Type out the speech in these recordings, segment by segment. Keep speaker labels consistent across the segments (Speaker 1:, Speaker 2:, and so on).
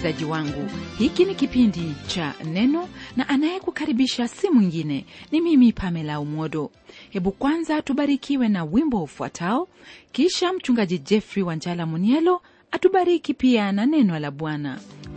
Speaker 1: msikilizaji wangu hiki ni kipindi cha neno na anayekukaribisha si mwingine ni mimi pamela umodo hebu kwanza tubarikiwe na wimbo ufuatao kisha mchungaji jeffrey wanjala munielo atubariki pia na neno la bwana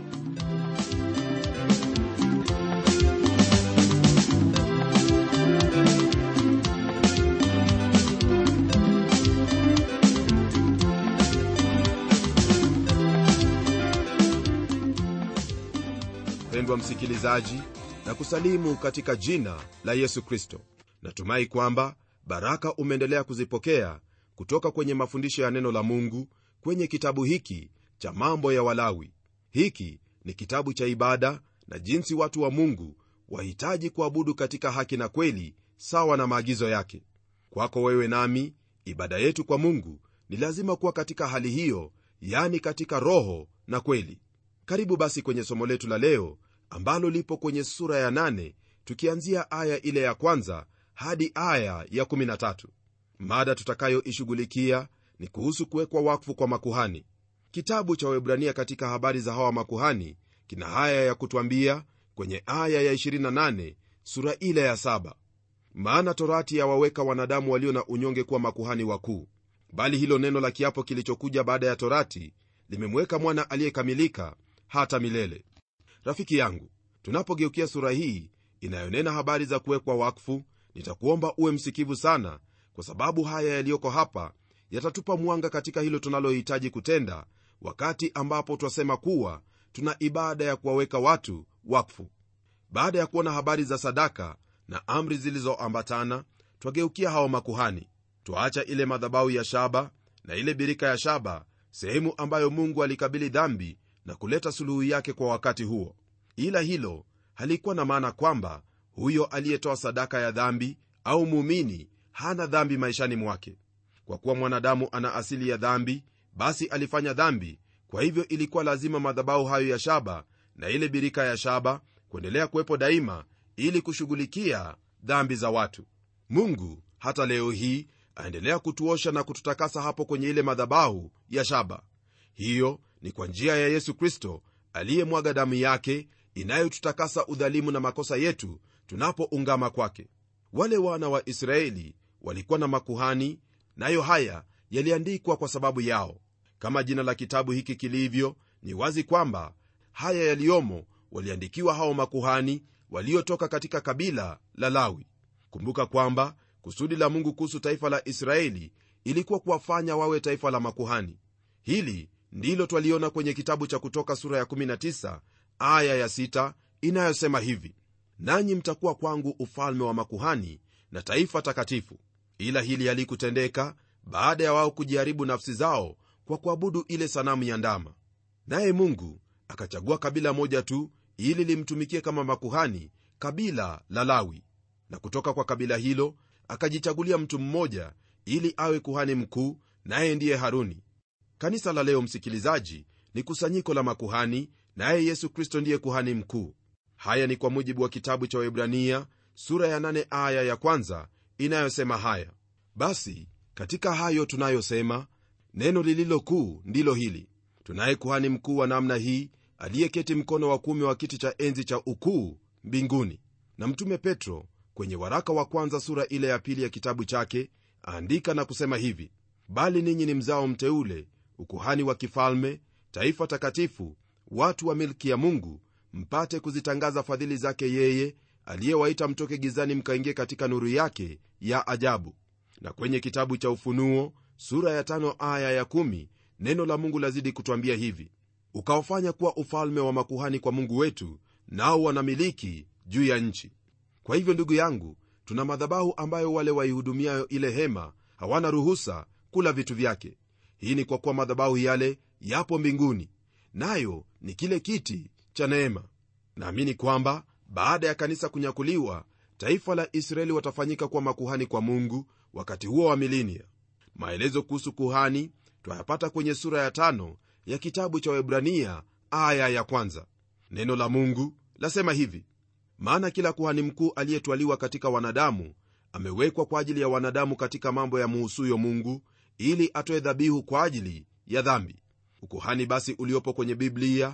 Speaker 2: mpendwa msikilizaji na kusalimu katika jina la yesu kristo natumai kwamba baraka umeendelea kuzipokea kutoka kwenye mafundisho ya neno la mungu kwenye kitabu hiki cha mambo ya walawi hiki ni kitabu cha ibada na jinsi watu wa mungu wahitaji kuabudu katika haki na kweli sawa na maagizo yake kwako wewe nami ibada yetu kwa mungu ni lazima kuwa katika hali hiyo yani katika roho na kweli karibu basi kwenye somo letu la leo ambalo lipo kwenye sura ya 8 tukianzia aya ile ya kwanza hadi aya ya 13 mada tutakayoishughulikia ni kuhusu kuwekwa wakfu kwa makuhani kitabu cha webrania katika habari za hawa makuhani kina haya ya kutwambia kwenye aya ya 28 sura ile ya 7 maana torati yawaweka wanadamu walio na unyonge kuwa makuhani wakuu bali hilo neno la kiapo kilichokuja baada ya torati limemweka mwana aliyekamilika hata milele rafiki yangu tunapogeukia sura hii inayonena habari za kuwekwa wakfu nitakuomba uwe msikivu sana kwa sababu haya yaliyoko hapa yatatupa mwanga katika hilo tunalohitaji kutenda wakati ambapo twasema kuwa tuna ibada ya kuwaweka watu wakfu baada ya kuona habari za sadaka na amri zilizoambatana twageukia hao makuhani twaacha ile madhabahu ya shaba na ile birika ya shaba sehemu ambayo mungu alikabili dhambi na kuleta suluhu yake kwa wakati huo ila hilo halikuwa na maana kwamba huyo aliyetoa sadaka ya dhambi au muumini hana dhambi maishani mwake kwa kuwa mwanadamu ana asili ya dhambi basi alifanya dhambi kwa hivyo ilikuwa lazima madhabahu hayo ya shaba na ile birika ya shaba kuendelea kuwepo daima ili kushughulikia dhambi za watu mungu hata leo hii aendelea kutuosha na kututakasa hapo kwenye ile madhabahu ya shaba hiyo ni kwa njia ya yesu kristo aliyemwaga damu yake inayotutakasa udhalimu na makosa yetu tunapoungama kwake wale wana wa israeli walikuwa na makuhani nayo haya yaliandikwa kwa sababu yao kama jina la kitabu hiki kilivyo ni wazi kwamba haya yaliyomo waliandikiwa hao makuhani waliotoka katika kabila la lawi kumbuka kwamba kusudi la mungu kuhusu taifa la israeli ilikuwa kuwafanya wawe taifa la makuhani hili ndilo twaliona kwenye kitabu cha kutoka sura ya 19 aya ya 6 inayosema hivi nanyi mtakuwa kwangu ufalme wa makuhani na taifa takatifu ila hili halikutendeka baada ya wao kujiharibu nafsi zao kwa kuabudu ile sanamu ya ndama naye mungu akachagua kabila moja tu ili limtumikie kama makuhani kabila la lawi na kutoka kwa kabila hilo akajichagulia mtu mmoja ili awe kuhani mkuu naye ndiye haruni kanisa la leo msikilizaji ni kusanyiko la makuhani naye yesu kristo ndiye kuhani mkuu haya ni kwa mujibu wa kitabu cha webrania sura ya 8 aya ya kwanza inayosema haya basi katika hayo tunayosema neno lililo kuu ndilo hili tunaye kuhani mkuu wa namna hii aliyeketi mkono wa kuume wa kiti cha enzi cha ukuu mbinguni na mtume petro kwenye waraka wa kwanza sura ile ya pili ya kitabu chake aandika na kusema hivi bali ninyi ni mzao mteule ukuhani wa kifalme taifa takatifu watu wa milki ya mungu mpate kuzitangaza fadhili zake yeye aliyewaita mtoke gizani mkaingie katika nuru yake ya ajabu na kwenye kitabu cha ufunuo sura ya tano aya ya kumi, neno la mungu lazidi kutwambia hivi ukawafanya kuwa ufalme wa makuhani kwa mungu wetu nao wanamiliki juu ya nchi kwa hivyo ndugu yangu tuna madhabahu ambayo wale waihudumiayo ile hema hawana ruhusa kula vitu vyake hii ni kwa kuwa madhabahu yale yapo mbinguni nayo ni kile kiti cha neema naamini kwamba baada ya kanisa kunyakuliwa taifa la israeli watafanyika kuwa makuhani kwa mungu wakati huo wa milinia maelezo kuhusu kuhani twayapata kwenye sura ya tano ya kitabu cha webrania aya ya kwanza neno la mungu lasema hivi maana kila kuhani mkuu aliyetwaliwa katika wanadamu amewekwa kwa ajili ya wanadamu katika mambo ya muhusuyo mungu ili atoe dhabihu kwa ajili ya dhambi ukuhani basi uliopo kwenye biblia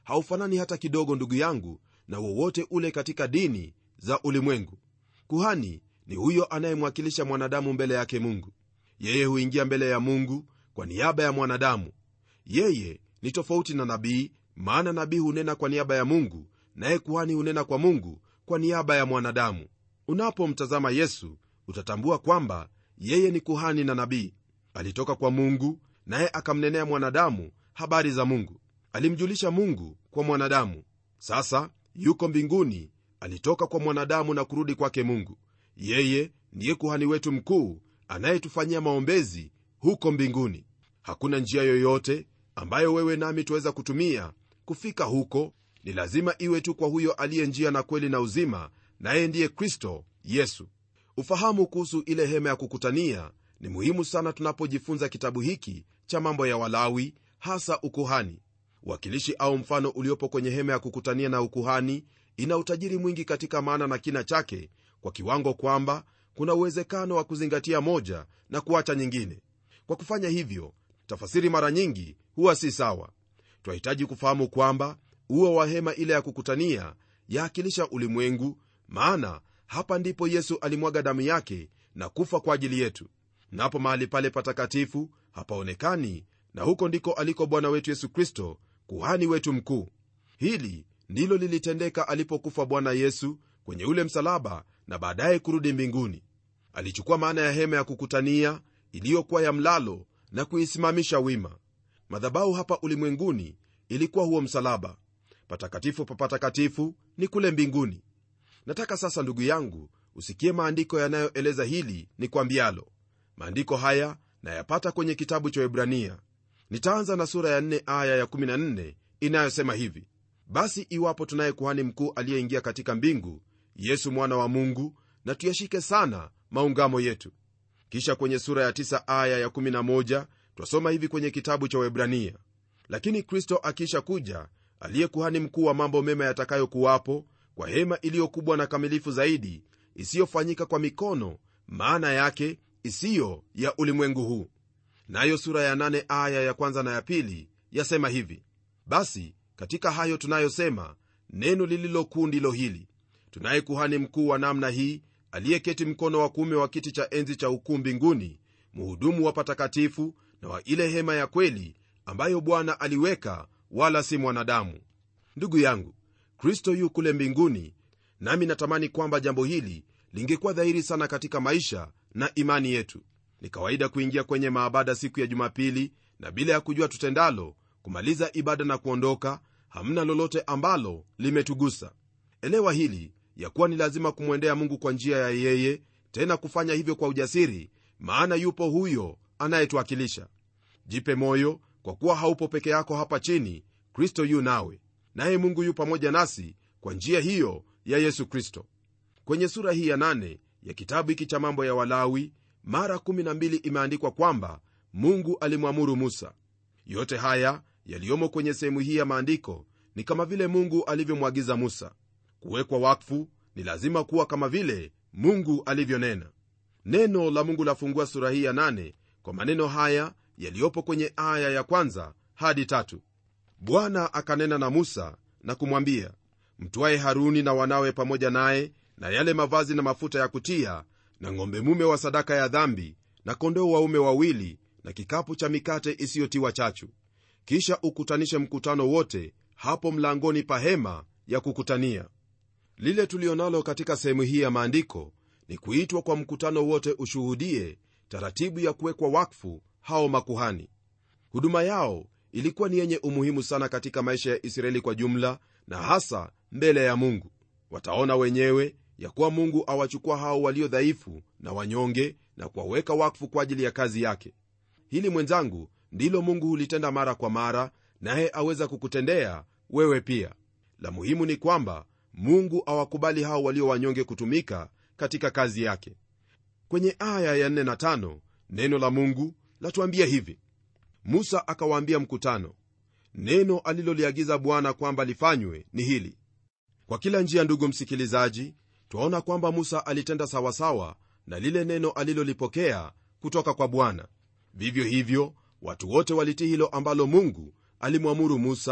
Speaker 2: haufanani hata kidogo ndugu yangu na wowote ule katika dini za ulimwengu kuhani ni huyo anayemwakilisha mwanadamu mbele yake mungu yeye huingia mbele ya mungu kwa niaba ya mwanadamu yeye ni tofauti na nabii maana nabii hunena kwa niaba ya mungu naye kuhani hunena kwa mungu kwa niaba ya mwanadamu unapomtazama yesu utatambua kwamba yeye ni kuhani na nabii alitoka kwa mungu naye akamnenea mwanadamu habari za mungu alimjulisha mungu kwa mwanadamu sasa yuko mbinguni alitoka kwa mwanadamu na kurudi kwake mungu yeye ndiye kuhani wetu mkuu anayetufanyia maombezi huko mbinguni hakuna njia yoyote ambayo wewe nami tuweza kutumia kufika huko ni lazima iwe tu kwa huyo aliye njia na kweli na uzima naye ndiye kristo yesu ufahamu kuhusu ile hema ya kukutania ni muhimu sana tunapojifunza kitabu hiki cha mambo ya walawi hasa ukuhani wakilishi au mfano uliopo kwenye hema ya kukutania na ukuhani ina utajiri mwingi katika maana na kina chake kwa kiwango kwamba kuna uwezekano wa kuzingatia moja na kuacha nyingine kwa kufanya hivyo tafasiri mara nyingi huwa si sawa twahitaji kufahamu kwamba uo wa hema ile ya kukutania yaakilisha ulimwengu maana hapa ndipo yesu alimwaga damu yake na kufa kwa ajili yetu napo mahali pale patakatifu hapaonekani na huko ndiko aliko bwana wetu yesu kristo kuhani wetu mkuu hili ndilo lilitendeka alipokufa bwana yesu kwenye ule msalaba na baadaye kurudi mbinguni alichukua maana ya hema ya kukutania iliyokuwa ya mlalo na kuisimamisha wima madhabahu hapa ulimwenguni ilikuwa huo msalaba patakatifu pa patakatifu ni kule mbinguni nataka sasa ndugu yangu usikie maandiko yanayoeleza hili ni kwambialo maandiko haya nayapata kwenye kitabu cha ibrania nitaanza na sura ya 4 aya ya 14 inayosema hivi basi iwapo tunaye kuhani mkuu aliyeingia katika mbingu yesu mwana wa mungu na tuyashike sana maungamo yetu kisha kwenye sura ya 9 aya ya 11 twasoma hivi kwenye kitabu cha webrania lakini kristo akisha kuja aliye kuhani mkuu wa mambo mema yatakayokuwapo kwa hema iliyokubwa na kamilifu zaidi isiyofanyika kwa mikono maana yake isiyo ya ulimwengu huu nayo sura ya 8 aya ya kwanza na ya pili yasema hivi basi katika hayo tunayosema neno lililokuu ndilo hili tunaye kuhani mkuu wa namna hii aliyeketi mkono wa kuume wa kiti cha enzi cha ukuu mbinguni mhudumu wa patakatifu na wa ile hema ya kweli ambayo bwana aliweka wala si mwanadamu ndugu yangu kristo yu kule mbinguni nami natamani kwamba jambo hili lingekuwa dhahiri sana katika maisha na imani yetu ni kawaida kuingia kwenye maabada siku ya jumapili na bila ya kujua tutendalo kumaliza ibada na kuondoka hamna lolote ambalo limetugusa elewa hili ya kuwa ni lazima kumwendea mungu kwa njia ya yeye tena kufanya hivyo kwa ujasiri maana yupo huyo anayetuwakilisha jipe moyo kwa kuwa haupo peke yako hapa chini kristo yu nawe naye mungu yu pamoja nasi kwa njia hiyo ya yesu kristo kwenye sura hii ya nane ya kitabu hiki cha mambo ya walawi mara 12 imeandikwa kwamba mungu alimwamuru musa yote haya yaliyomo kwenye sehemu hii ya maandiko ni kama vile mungu alivyomwagiza musa kuwekwa wakfu ni lazima kuwa kama vile mungu alivyonena neno la mungu lafungua sura hii ya nane kwa maneno haya yaliyopo kwenye aya ya kwanza hadi tatu bwana akanena na musa na kumwambia mtwaye haruni na wanawe pamoja naye na yale mavazi na mafuta ya kutia na ng'ombe mume wa sadaka ya dhambi na kondoo waume wawili na kikapu cha mikate isiyotiwa chachu kisha ukutanishe mkutano wote hapo mlangoni pa hema ya kukutania lile tulionalo katika sehemu hii ya maandiko ni kuitwa kwa mkutano wote ushuhudie taratibu ya kuwekwa wakfu hao makuhani huduma yao ilikuwa ni yenye umuhimu sana katika maisha ya israeli kwa jumla na hasa mbele ya mungu wataona wenyewe ya kuwa mungu awachukua hao walio dhaifu na wanyonge na kuwaweka wakfu kwa ajili ya kazi yake hili mwenzangu ndilo mungu hulitenda mara kwa mara naye aweza kukutendea wewe pia la muhimu ni kwamba mungu awakubali hao walio wanyonge kutumika katika kazi yake kwenye aya ya 4 na 5 neno la mungu latuambia hivi musa akawaambia mkutano neno aliloliagiza bwana kwamba lifanywe ni hili kwa kila njia ndugu msikilizaji twaona kwamba musa alitenda sawasawa na lile neno alilolipokea kutoka kwa bwana vivyo hivyo watu wote walitii hilo ambalo mungu alimwamuru musa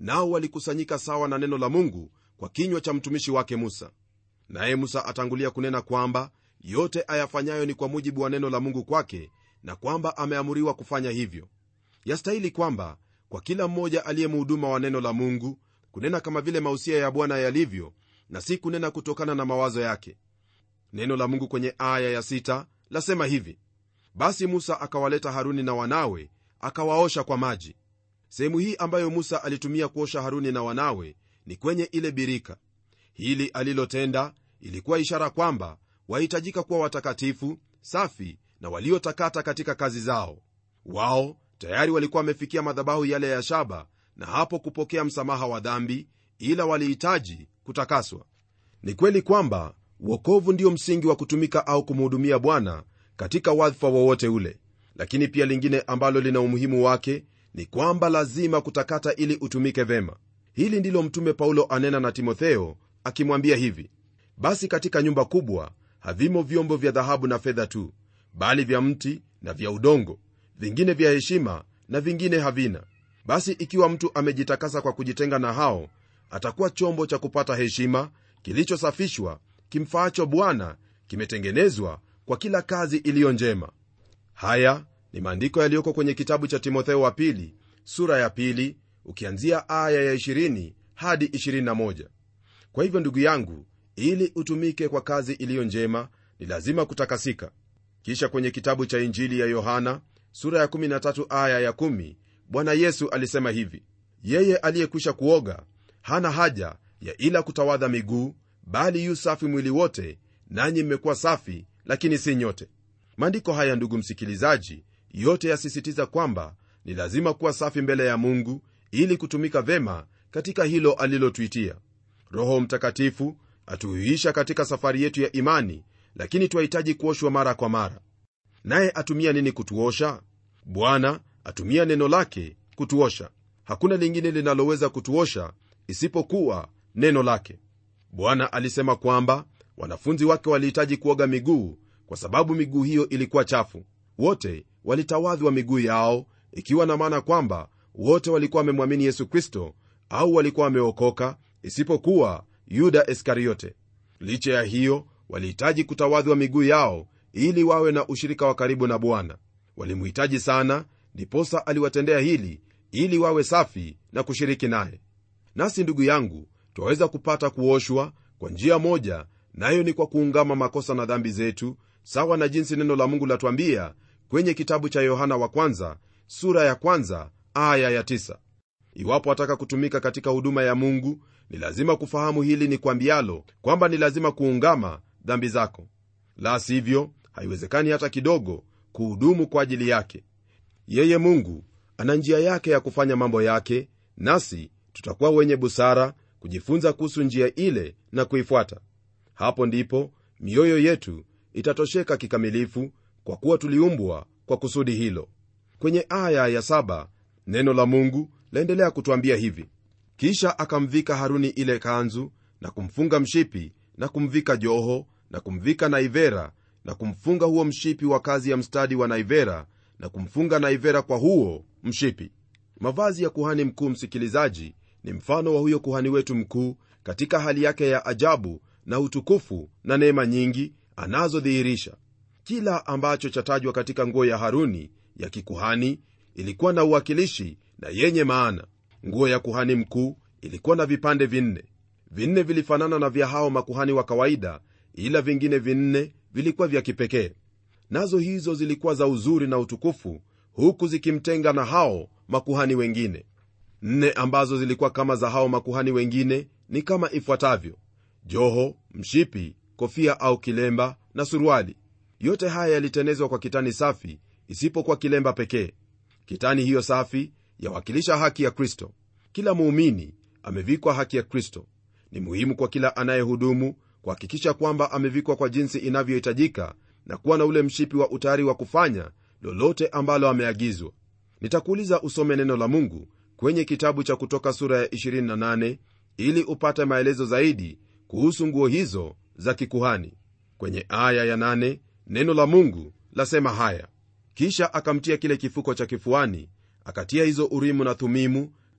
Speaker 2: nao walikusanyika sawa na neno la mungu kwa kinywa cha mtumishi wake musa naye musa atangulia kunena kwamba yote ayafanyayo ni kwa mujibu wa neno la mungu kwake na kwamba ameamuriwa kufanya hivyo yastahili kwamba kwa kila mmoja aliyemhuduma wa neno la mungu kunena kama vile mausia ya bwana yalivyo na si kunena kutokana na mawazo yake neno la mungu kwenye aya ya sita lasema hivi basi musa akawaleta haruni na wanawe akawaosha kwa maji sehemu hii ambayo musa alitumia kuosha haruni na wanawe ni kwenye ile birika hili alilotenda ilikuwa ishara kwamba wahitajika kuwa watakatifu safi na waliotakata katika kazi zao wao tayari walikuwa wamefikia madhabahu yale ya shaba na hapo kupokea msamaha wa dhambi ila walihitaji kutakaswa ni kweli kwamba uokovu ndio msingi wa kutumika au kumhudumia bwana katika wadhifa wowote ule lakini pia lingine ambalo lina umuhimu wake ni kwamba lazima kutakata ili utumike vema hili ndilo mtume paulo anena na timotheo akimwambia hivi basi katika nyumba kubwa havimo vyombo vya dhahabu na fedha tu bali vya mti na vya udongo vingine vya heshima na vingine havina basi ikiwa mtu amejitakasa kwa kujitenga na hao atakuwa chombo cha kupata heshima kilichosafishwa kimfaacho bwana kimetengenezwa kwa kila kazi iliyo njema haya ni maandiko yaliyoko kwenye kitabu cha timotheo wa pili sura ya pili ukianzia aya ya 20 hadi 21 kwa hivyo ndugu yangu ili utumike kwa kazi iliyo njema ni lazima kutakasika kisha kwenye kitabu cha injili ya yohana sura ya 13 aya ya 1 bwana yesu alisema hivi yeye aliyekwisha kuoga hana haja ya ila kutawadha miguu bali yu safi mwili wote nanyi mmekuwa safi lakini si nyote maandiko haya ndugu msikilizaji yote yasisitiza kwamba ni lazima kuwa safi mbele ya mungu ili kutumika vema katika hilo alilotuitia roho mtakatifu atuhuisha katika safari yetu ya imani lakini twahitaji kuoshwa mara kwa mara naye atumia nini kutuosha bwana atumia neno lake kutuosha hakuna lingine linaloweza kutuosha isipokuwa neno lake bwana alisema kwamba wanafunzi wake walihitaji kuoga miguu kwa sababu miguu hiyo ilikuwa chafu wote walitawadhwa miguu yao ikiwa na maana kwamba wote walikuwa wamemwamini yesu kristo au walikuwa wameokoka isipokuwa yuda iskariote licha ya hiyo walihitaji kutawadhwa miguu yao ili wawe na ushirika wa karibu na bwana walimhitaji sana ndiposa aliwatendea hili ili wawe safi na kushiriki naye nasi ndugu yangu twaweza kupata kuoshwa kwa njia moja nayo ni kwa kuungama makosa na dhambi zetu sawa na jinsi neno la mungu latwambia kwenye kitabu cha yohana wa kwanza sura ya kwanza aya ya tisa. iwapo wataka kutumika katika huduma ya mungu ni lazima kufahamu hili ni kwambialo kwamba ni lazima kuungama dhambi zako la sivyo haiwezekani hata kidogo kuhudumu kwa ajili yake yeye mungu ana njia yake ya kufanya mambo yake nasi tutakuwa wenye busara kujifunza kuhusu njia ile na kuifuata hapo ndipo mioyo yetu itatosheka kikamilifu kwa kuwa tuliumbwa kwa kusudi hilo kwenye aya ya saba, neno la mungu laendelea kutwambia hivi kisha akamvika haruni ile kanzu na kumfunga mshipi na kumvika joho na kumvika naivera na kumfunga huo mshipi wa kazi ya mstadi wa naivera na kumfunga naivera kwa huo mshipi mavazi ya kuhani mkuu msikilizaji ni mfano wa huyo kuhani wetu mkuu katika hali yake ya ajabu na utukufu na neema nyingi anazodhihirisha kila ambacho chatajwa katika nguo ya haruni ya kikuhani ilikuwa na uwakilishi na yenye maana nguo ya kuhani mkuu ilikuwa na vipande vinne vinne vilifanana na vya hao makuhani wa kawaida ila vingine vinne vilikuwa vya kipekee nazo hizo zilikuwa za uzuri na utukufu huku zikimtenga na hao makuhani wengine nne ambazo zilikuwa kama za hao makuhani wengine ni kama ifuatavyo joho mshipi kofia au kilemba na suruali yote haya yalitenezwa kwa kitani safi isipokuwa kilemba pekee kitani hiyo safi yawakilisha haki ya kristo kila muumini amevikwa haki ya kristo ni muhimu kwa kila anayehudumu kuhakikisha kwamba amevikwa kwa jinsi inavyohitajika na kuwa na ule mshipi wa utayari wa kufanya lolote ambalo ameagizwa nitakuuliza usome neno la mungu kwenye kitabu cha kutoka sura ya 28 ili upate maelezo zaidi kuhusu nguo hizo za kikuhani kwenye aya ya 8 neno la mungu lasema haya kisha akamtia kile kifuko cha kifuani akatia hizo urimu na thumimu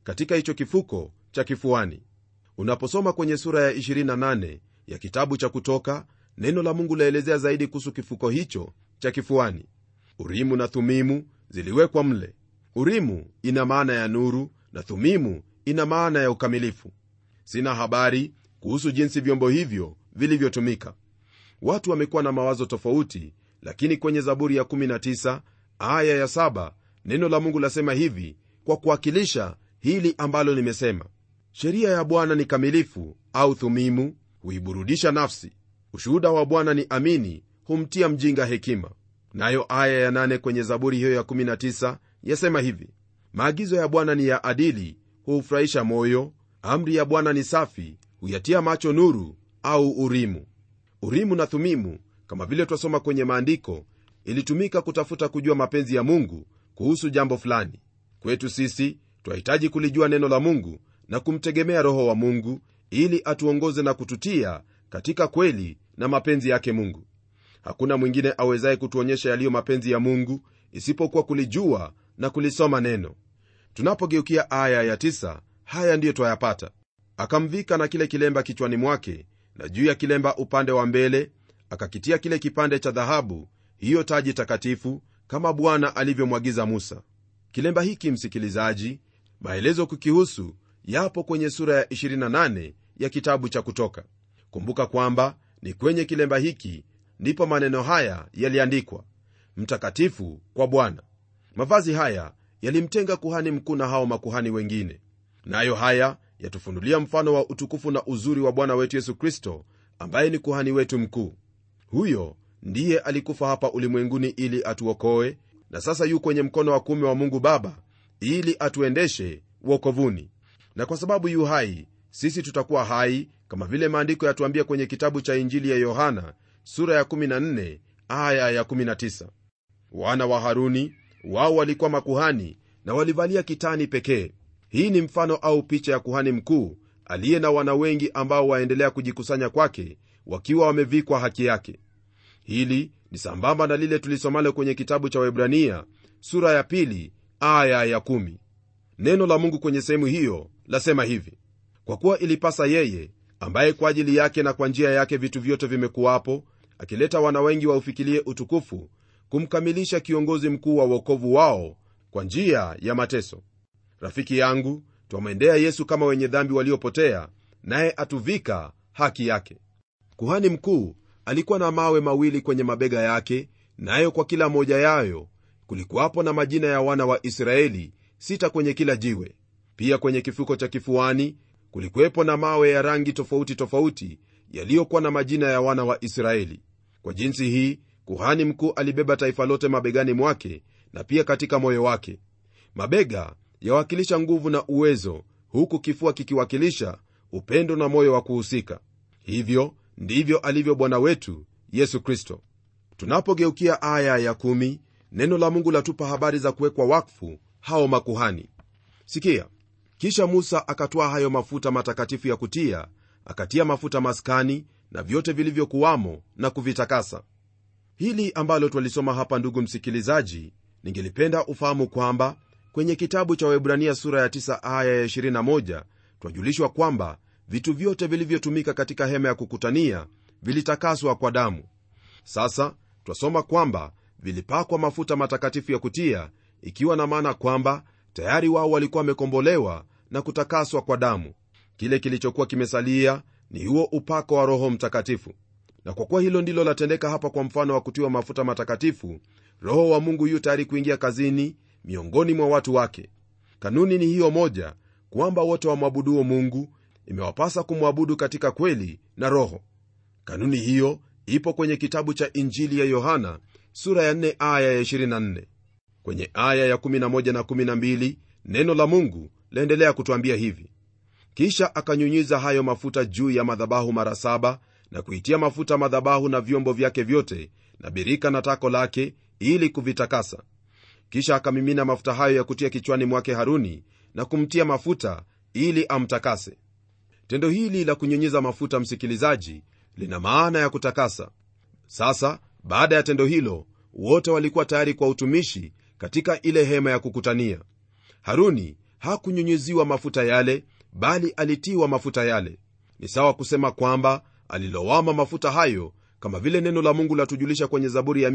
Speaker 2: katika hicho kifuko cha kifuani unaposoma kwenye sura ya 28 ya kitabu cha kutoka neno la mungu laelezea zaidi kuhusu kifuko hicho cha kifuani urimu na thumimu ziliwekwa mle urimu ina maana ya nuru na thumimu ina maana ya ukamilifu sina habari kuhusu jinsi vyombo hivyo vilivyotumika watu wamekuwa na mawazo tofauti lakini kwenye zaburi ya 19 aya ya 7 neno la mungu lasema hivi kwa kuwakilisha hili ambalo nimesema sheria ya bwana ni kamilifu au thumimu huiburudisha nafsi ushuhuda wa bwana ni amini humtia mjinga hekima nayo aya ya 8 kwenye zaburi hiyo ya 19 yasema hivi maagizo ya bwana ni ya adili huufurahisha moyo amri ya bwana ni safi huyatia macho nuru au urimu urimu na thumimu kama vile twasoma kwenye maandiko ilitumika kutafuta kujua mapenzi ya mungu kuhusu jambo fulani kwetu sisi twahitaji kulijua neno la mungu na kumtegemea roho wa mungu ili atuongoze na kututia katika kweli na mapenzi yake mungu hakuna mwingine awezaye kutuonyesha yaliyo mapenzi ya mungu isipokuwa kulijua na kulisoma neno tunapogeukia aya ya tisa, haya ndiyo twayapata akamvika na kile kilemba kichwani mwake na juu ya kilemba upande wa mbele akakitia kile kipande cha dhahabu hiyo taji takatifu kama bwana alivyomwagiza musa kilemba hiki msikilizaji maelezo kukihusu yapo kwenye sura ya 28 ya kitabu cha kutoka kumbuka kwamba ni kwenye kilemba hiki ndipo maneno haya yaliandikwa mtakatifu kwa bwana mavazi haya yalimtenga kuhani mkuu na hao makuhani wengine nayo haya yatufunulia mfano wa utukufu na uzuri wa bwana wetu yesu kristo ambaye ni kuhani wetu mkuu huyo ndiye alikufa hapa ulimwenguni ili atuokoe na sasa yu kwenye mkono wa kuume wa mungu baba ili atuendeshe wokovuni na kwa sababu yu hai sisi tutakuwa hai kama vile maandiko yatuambia kwenye kitabu cha injili ya yohana sura ya 14 aya ya 19 wana wa haruni wao walikuwa makuhani na walivalia kitani pekee hii ni mfano au picha ya kuhani mkuu aliye na wana wengi ambao waendelea kujikusanya kwake wakiwa wamevikwa haki yake hili ni sambamba na lile tulisomalo kwenye kitabu cha webrania sura ya pili aya ya kumi. neno la mungu kwenye sehemu hiyo lasema hivi kwa kuwa ilipasa yeye ambaye kwa ajili yake na kwa njia yake vitu vyote vimekuwapo akileta wana wengi waufikilie utukufu kumkamilisha kiongozi mkuu wa uokovu wao kwa njia ya mateso rafiki yangu twamwendea yesu kama wenye dhambi waliopotea naye atuvika haki yake kuhani mkuu alikuwa na mawe mawili kwenye mabega yake nayo kwa kila moja yayo kulikuwapo na majina ya wana wa israeli sita kwenye kila jiwe pia kwenye kifuko cha kifuani kulikuwepo na mawe ya rangi tofauti tofauti yaliyokuwa na majina ya wana wa israeli kwa jinsi hii kuhani mkuu alibeba taifa lote mabegani mwake na pia katika moyo wake mabega yawakilisha nguvu na uwezo huku kifua kikiwakilisha upendo na moyo wa kuhusika hivyo ndivyo alivyo bwana wetu yesu kristo tunapogeukia aya ya kumi, neno la mungu latupa habari za kuwekwa wakfu hao makuhani sikia kisha musa akatwaa hayo mafuta matakatifu ya kutia akatia mafuta maskani na vyote vilivyokuwamo na kuvitakasa hili ambalo twalisoma hapa ndugu msikilizaji ningelipenda ufahamu kwamba kwenye kitabu cha webrania sura ya 9 aya ya 21 twajulishwa kwamba vitu vyote vilivyotumika katika hema ya kukutania vilitakaswa kwa damu sasa twasoma kwamba vilipakwa mafuta matakatifu ya kutia ikiwa na maana kwamba tayari wao walikuwa wamekombolewa na kutakaswa kwa damu kile kilichokuwa kimesalia ni huo upako wa roho mtakatifu na kwa kuwa hilo ndilo latendeka hapa kwa mfano wa kutiwa mafuta matakatifu roho wa mungu yu tayari kuingia kazini miongoni mwa watu wake kanuni ni hiyo moja kwamba wote wamwabuduo mungu imewapasa kumwabudu katika kweli na roho kanuni hiyo ipo kwenye kitabu cha injili ya yohana sura ya 4 aya ya 24 kwenye aya ya 11 na 12 neno la mungu laendelea kutwambia hivi kisha akanyunyiza hayo mafuta juu ya madhabahu mara saba na kuitia mafuta madhabahu na vyombo vyake vyote na birika na tako lake ili kuvitakasa kisha akamimina mafuta hayo ya kutia kichwani mwake haruni na kumtia mafuta ili amtakase tendo hili la kunyunyiza mafuta msikilizaji lina maana ya kutakasa sasa baada ya tendo hilo wote walikuwa tayari kwa utumishi katika ile hema ya kukutania haruni hakunyunyiziwa mafuta yale bali alitiwa mafuta yale ni sawa kusema kwamba alilowama mafuta hayo kama vile neno la mungu latujulisha kwenye zaburi ya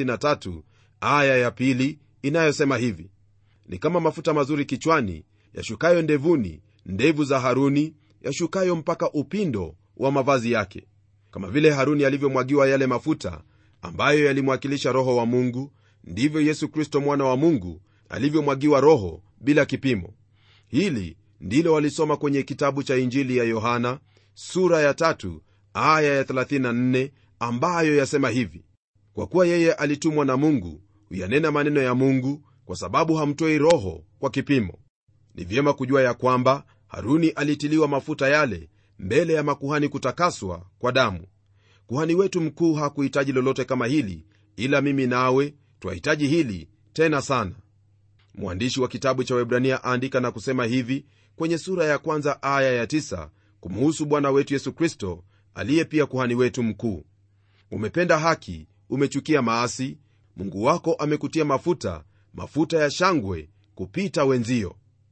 Speaker 2: 133 aya ya pili inayosema hivi ni kama mafuta mazuri kichwani yashukayo ndevuni ndevu za haruni yashukayo mpaka upindo wa mavazi yake kama vile haruni alivyomwagiwa yale mafuta ambayo yalimwakilisha roho wa mungu ndivyo yesu kristo mwana wa mungu alivyomwagiwa roho bila kipimo hili ndilo walisoma kwenye kitabu cha injili ya yohana sura ya tatu aya ya 34 ambayo yasema hivi kwa kuwa yeye alitumwa na mungu huyanena maneno ya mungu kwa sababu hamtoi roho kwa kipimo ni vyema kujua ya kwamba haruni alitiliwa mafuta yale mbele ya makuhani kutakaswa kwa damu kuhani wetu mkuu hakuhitaji lolote kama hili ila mimi nawe twahitaji hili tena sana mwandishi wa kitabu cha webrania aandika na kusema hivi kwenye sura ya kwanza aya ya tisa kumuhusu bwana wetu yesu kristo aliye pia kuhani wetu mkuu umependa haki umechukia maasi mungu wako amekutia mafuta mafuta ya shangwe kupita wenzio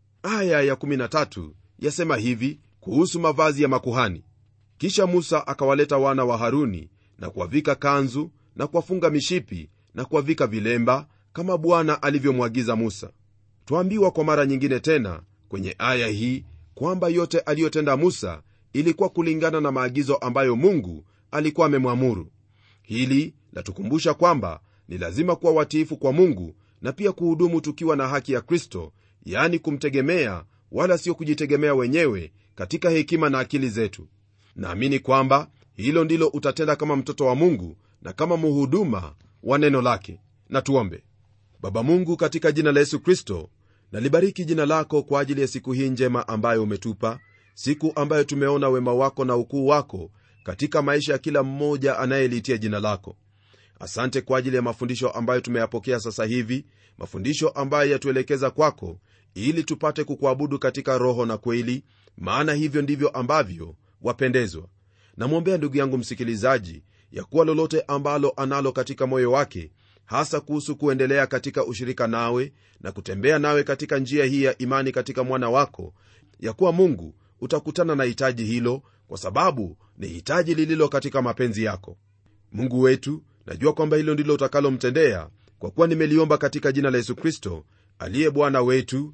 Speaker 2: aya ya13 yasema hivi kuhusu mavazi ya makuhani kisha musa akawaleta wana wa haruni na kuwavika kanzu na kuwafunga mishipi na kuwavika vilemba kama bwana alivyomwagiza musa twaambiwa kwa mara nyingine tena kwenye aya hii kwamba yote aliyotenda musa ilikuwa kulingana na maagizo ambayo mungu alikuwa amemwamuru hili latukumbusha kwamba ni lazima kuwa watiifu kwa mungu na pia kuhudumu tukiwa na haki ya kristo yani kumtegemea wala sio kujitegemea wenyewe katika hekima na akili zetu naamini kwamba hilo ndilo utatenda kama mtoto wa mungu na kama muhuduma wa neno lake na tuombe baba mungu katika jina la yesu kristo nalibariki jina lako kwa ajili ya siku hii njema ambayo umetupa siku ambayo tumeona wema wako na ukuu wako katika maisha ya kila mmoja anayeliitia jina lako asante kwa ajili ya mafundisho ambayo tumeyapokea sasa hivi mafundisho ambayo yatuelekeza kwako ili tupate kukuabudu katika roho na kweli maana hivyo ndivyo ambavyo wapendezwa namwombea ndugu yangu msikilizaji ya kuwa lolote ambalo analo katika moyo wake hasa kuhusu kuendelea katika ushirika nawe na kutembea nawe katika njia hii ya imani katika mwana wako ya kuwa mungu utakutana na hitaji hilo kwa sababu ni hitaji lililo katika mapenzi yako mungu wetu najua kwamba hilo ndilo utakalomtendea kwa kuwa nimeliomba katika jina la yesu kristo aliye bwana wetu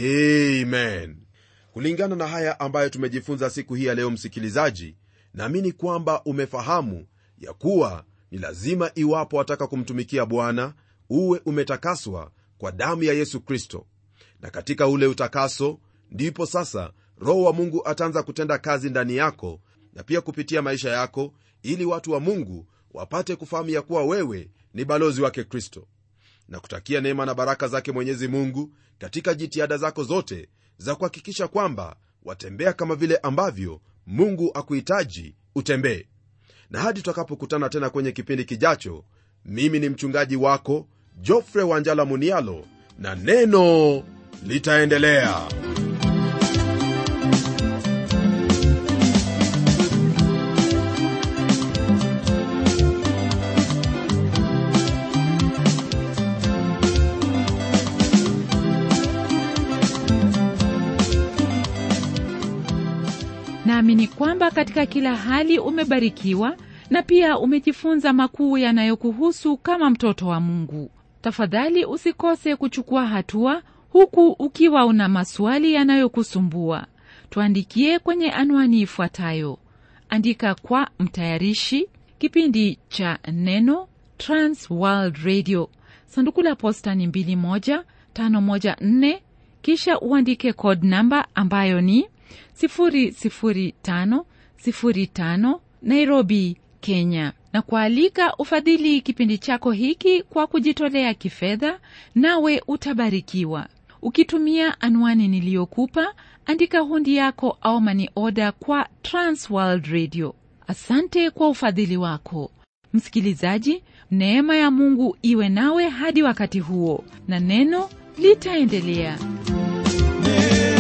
Speaker 2: amen kulingana na haya ambayo tumejifunza siku hii ya leo msikilizaji naamini kwamba umefahamu ya kuwa ni lazima iwapo wataka kumtumikia bwana uwe umetakaswa kwa damu ya yesu kristo na katika ule utakaso ndipo sasa roho wa mungu ataanza kutenda kazi ndani yako na pia kupitia maisha yako ili watu wa mungu wapate kufahamu ya kuwa wewe ni balozi wake kristo na kutakia neema na baraka zake mwenyezi mungu katika jitihada zako zote za kuhakikisha kwamba watembea kama vile ambavyo mungu akuhitaji utembee na hadi tutakapokutana tena kwenye kipindi kijacho mimi ni mchungaji wako jofre wanjala munialo na neno litaendelea
Speaker 1: naamini kwamba katika kila hali umebarikiwa na pia umejifunza makuu yanayokuhusu kama mtoto wa mungu tafadhali usikose kuchukua hatua huku ukiwa una maswali yanayokusumbua tuandikie kwenye anwani ifuatayo andika kwa mtayarishi kipindi cha neno trans world radio sanduku la posta ni 21514 kisha uandike code namba ambayo ni 00505 nairobi kenya na kualika ufadhili kipindi chako hiki kwa kujitolea kifedha nawe utabarikiwa ukitumia anwani niliyokupa andika hundi yako au mani oda kwa transworld radio asante kwa ufadhili wako msikilizaji neema ya mungu iwe nawe hadi wakati huo na neno litaendelea
Speaker 3: Neno